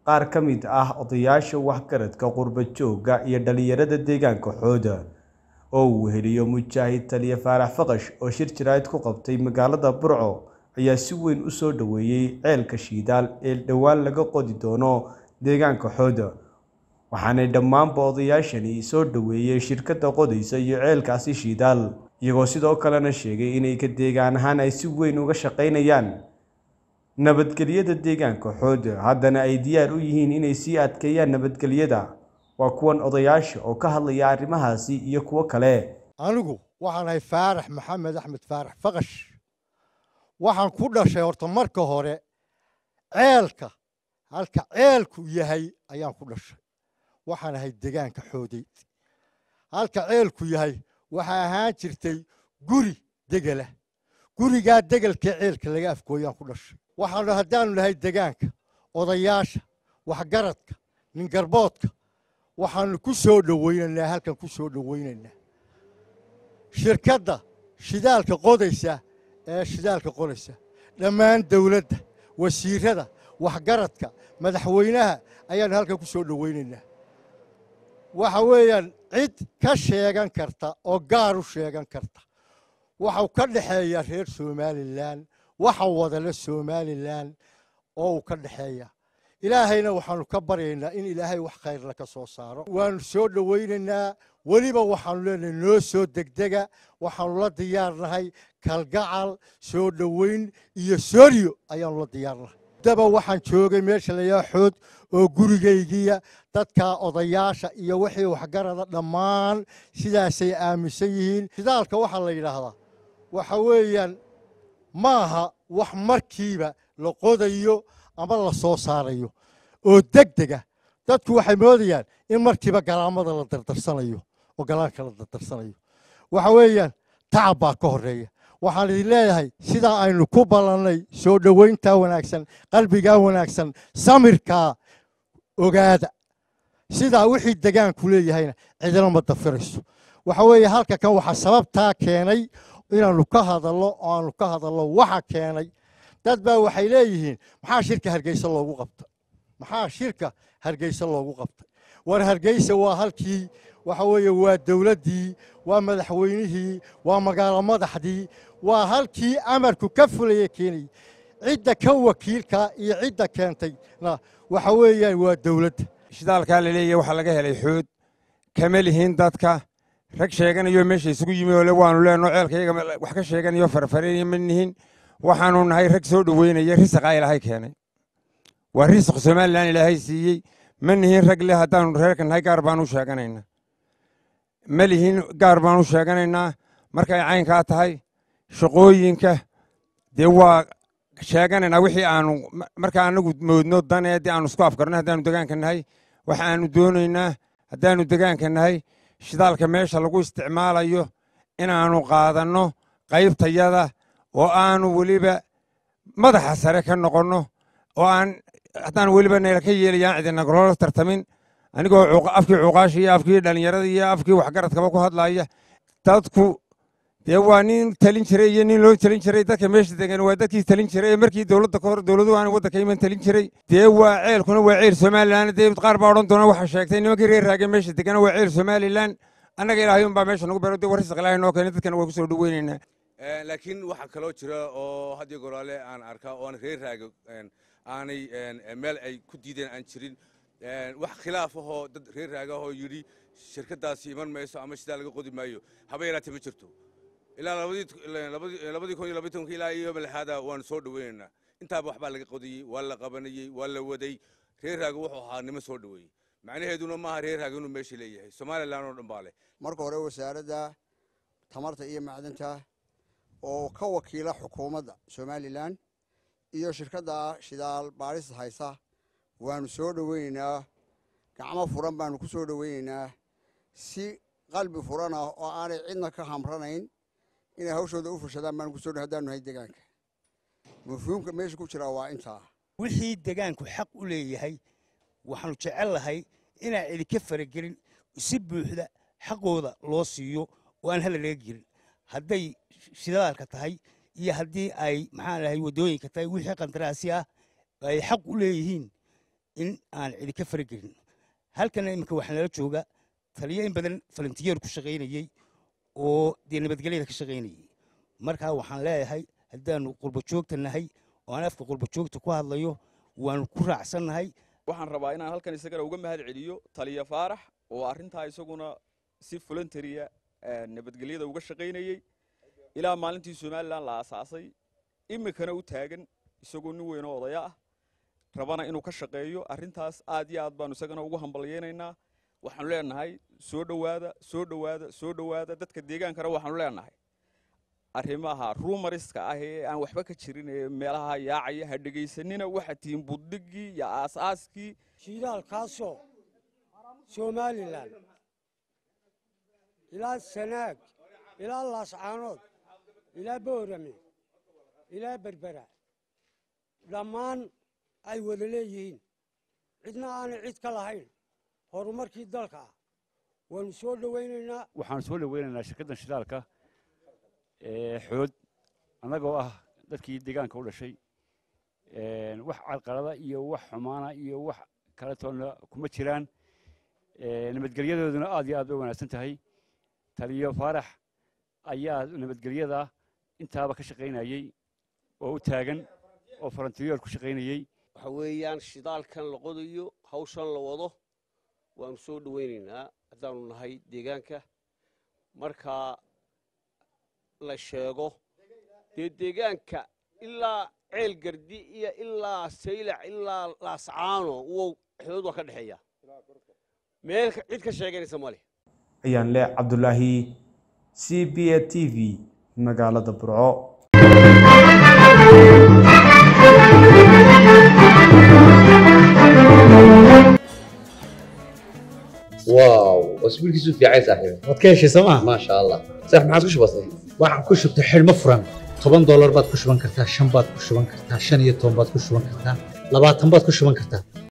qaar ka mid ah odayaasha waxgaradka qurba joogga iyo dhalinyarada deegaanka xooda oo uu weheliyo mujaahid taliye faarax faqash oo shir jaraa'id ku qabtay magaalada burco ayaa si weyn u soo dhoweeyey ceelka shidaal ee dhowaan laga qodi doono deegaanka xooda waxaanay dhammaanba odayaashani soo dhoweeyey shirkadda qodaysa iyo ceelkaasi shidaal iyagoo sidoo kalena sheegay inay ka deegaan ahaan ay si weyn uga shaqaynayaan nabadgelyada deegaanka xooda haddana ay diyaar u yihiin inay sii adkeeyaan nabadgelyada waa kuwan odayaasha oo ka hadlaya arrimahaasi iyo kuwo kale anigu waxaan ahay faarax maxamed axmed faarax faqash waxaan ku dhashay horta marka hore ceelka halka ceelku yahay ayaan ku dhashay waxaan ahay degaanka xoodeyd halka ceelku yahay waxaa ahaan jirtay guri degela gurigaa degelkee ceelka laga afgooyaan ku dhashay waxaanu haddaanu nahay degaanka odayaasha waxgaradka ningarboodka waxaanu ku soo dhowaynaynaa halkan ku soo dhowaynaynaa shirkadda shidaalka qodaysa ee shidaalka qodaysa dhammaan dawladda wasiirada waxgaradka madaxweynaha ayaanu halkan ku soo dhowaynaynaa waxa weeyaan cid ka sheegan karta oo gaar u sheegan karta waxau ka dhexeeya reer somalilan waxa wadale somalilan oo uu ka dhexeeya ilaahayna waxaanu ka baryaynaa in ilaahay wax khayrla ka soo saaro waanu soo dhowaynaynaa weliba waxaanu leenahay noo soo degdega waxaanu la diyaarnahay kalgacal soo dhowayn iyo sooryo ayaanu la diyaarnahay daba waxaan joogay meesha layaa xood oo gurigaygiya dadka odayaasha iyo wixii waxgarada dhammaan sidaasay aaminsan yihiin shidaalka waxaa la yidhaahdaa waxa weeyaan maaha wax markiiba la qodayo ama la soo saarayo oo deg dega dadku waxay moodayaan in markiiba galaamada la dardarsanayo oo galaanka la dardarsanayo waxa weeyaan tacab baa ka horeeya waxaan idin leeyahay sidaa aynu ku ballannay soo dhowayntaa wanaagsan qalbigaa wanaagsan samirkaa ogaada sidaa wixii degaanku leeyahayna cidina ma dafirayso waxa weeye halka kan waxaa sababtaa keenay inaannu ka hadallo oo aanu ka hadallo waxa keenay dad baa waxay leeyihiin maxaa shirka hargeysa loogu qabtay maxaa shirka hargeysa loogu qabtay war hargeysa waa halkii waxa weeye waa dowladdii waa madaxweynihii waa magaalo madaxdii waa halkii amarku ka fulaya keenayay cidda ka wakiilka iyo cidda keentayna waxa weeyaan waa dowladda shidaalkaa la leeyahy waxaa laga helay xood kama lihiin dadka rag sheeganayo meesha isugu yimi oo le waanu leenno ceelka iyaga wax ka sheeganayo farfareenaya ma nihin waxaanu nahay rag soo dhoweynaya risaqaa ilaahay keenay waa risaq somalilan ilaahay siiyey ma nihin rag leh haddaanu reerka nahay gaar baanu u sheeganaynaa ma lihin gaar baanu u sheeganaynaa markay caynkaa tahay shaqooyinka dee waa sheeganaynaa wixii aanu markaa anagu moodno danee dee aanu isku afkarno haddaanu degaanka nahay waxa aanu doonaynaa haddaanu degaanka nahay shidaalka meesha lagu isticmaalayo inaannu qaadanno qaybtayada oo aanu weliba madaxa sare ka noqonno oo aan haddaan weliba nayla ka yeelayaan cidinagoloola tartamin anigoo afkii cuqaasha iyo afkii dhallinyarada iyo afkii waxgaradkaba ku hadlaya dadku dee waa nin talin jiray iyo nin loo talin jiray dadka meesha degan waa dadkii talin jiray ee markii dowladda ka hor dowladuhu aan waddanka iman talin jiray dee waa ceelkuna waa ceel somalilan dee qaar baa odhan doona waxa sheegtay nimankii reer raage meesha degana waa ceel somalilan annaga ilaahay unbaa meesha nagu bero dee warrisaq ilaahay noo keenay dadkana waa ku soo dhoweynaynaa laakiin waxaa kaloo jira oo haddii goraale aan arkaa oon reer raaga aanay meel ay ku diideen aan jirin wax khilaaf ahoo dad reer raagahoo yidhi shirkaddaasi iman mayso ama sidaa laga qodi maayo haba yaraatee ma jirto ilaa labadii kun iyo labaiy tobanka ilaa iyo malexaada waanu soo dhoweynaynaa intaaba waxbaa laga qodayey waa la qabanayey waa la waday reer raaga wuxuu ahaa nimo soo dhoweeyey macnaheeduna maaha reer raaga inuu meesha leeyahay somalilan oo dhan baa leh marka hore wasaaradda tamarta iyo macdanta oo ka wakiila xukuumadda somalilan iyo shirkadda shidaal baadhis haysa waanu soo dhoweynaynaa gacmo furan baanu ku soo dhoweynaynaa si qalbi furan ah oo aanay cidna ka hamranayn inay hawshooda u fushadaan baanu kusoo haddaanu nahay degaanka mafhuumka meesha ku jiraa waa intaa wixii degaanku xaq u leeyahay waxaanu jecel lahay inaan idinka faragelin si buuxda xaqooda loo siiyo oo aan hala laga gelin hadday shidaalka tahay iyo haddii ay maxaan lahay waddooyinka tahay wixii qandaraasi ah ay xaq u leeyihiin in aan cidi ka faragelin halkana iminka waxaa nala jooga taliyo in badan falantiyeer ku shaqaynayey oo dee nabadgelyada ka shaqaynayey markaa waxaan leeyahay haddaanu qurba joogta nahay oo aan afka qurba joogta ku hadlayo waanu ku raacsannahay waxaan rabaa inaan halkan isagana uga mahad celiyo taliya faarax oo arrintaa isaguna si voluntaria nabadgelyada uga shaqaynayey ilaa maalintii somalilan la aasaasay iminkana u taagan isagoo nin weyn oo odaya ah rabana inuu ka shaqeeyo arrintaas aad iyo aad baanu isagana ugu hambalyeynaynaa waxaanu leenahay soo dhowaada soo dhowaada soo dhowaada dadka deegaankana waxaanu leenahay arrimaha rumariska ah ee aan waxba ka jirin ee meelaha yaacaya ha dhegaysanina waxaa tihiin buddigii iyo aasaaskii shidaalkaasoo somalilan ilaa sanaag ilaa laascaanood ilaa boorame ilaa berbera dhammaan ay wada leeyihiin cidna aanay cid ka lahayn horumarkii dalka ah waanu soo dhowaynaynaa waxaan soo dhoweynaynaa shirkaddan shidaalka ee xood annagoo ah dadkii deegaanka u dhashay wax carqalada iyo wax xumaana iyo wax kaletoona kuma jiraan nabadgelyadooduna aad iyo aad bay wanaagsan tahay taliyo faarax ayaa nabadgelyada intaaba ka shaqaynayey oo u taagan oo farantiyoor ku shaqaynayey waxa weeyaan shidaalkan la qodayo hawshan la wado waanu soo dhowaynaynaa haddaanu nahay deegaanka marka la sheego dee deegaanka ilaa ceel gardi iyo ilaa saylac ilaa laascaano wow xood waa ka dhexeeya meel cid ka sheeganaysa ma leh ayaan leh cabdulaahi c b a t v magaalada burco واو اسبوع كيسو في عايز صاحبي waad ka heshay sooma ما شاء الله صح ما عاد كش بسيط waxaan ku shubtay xidhmo furan toban doolar baad ku shuban kartaa shan baad ku shuban kartaa shan iyo toban baad ku shuban kartaa labaatan baad ku shuban kartaa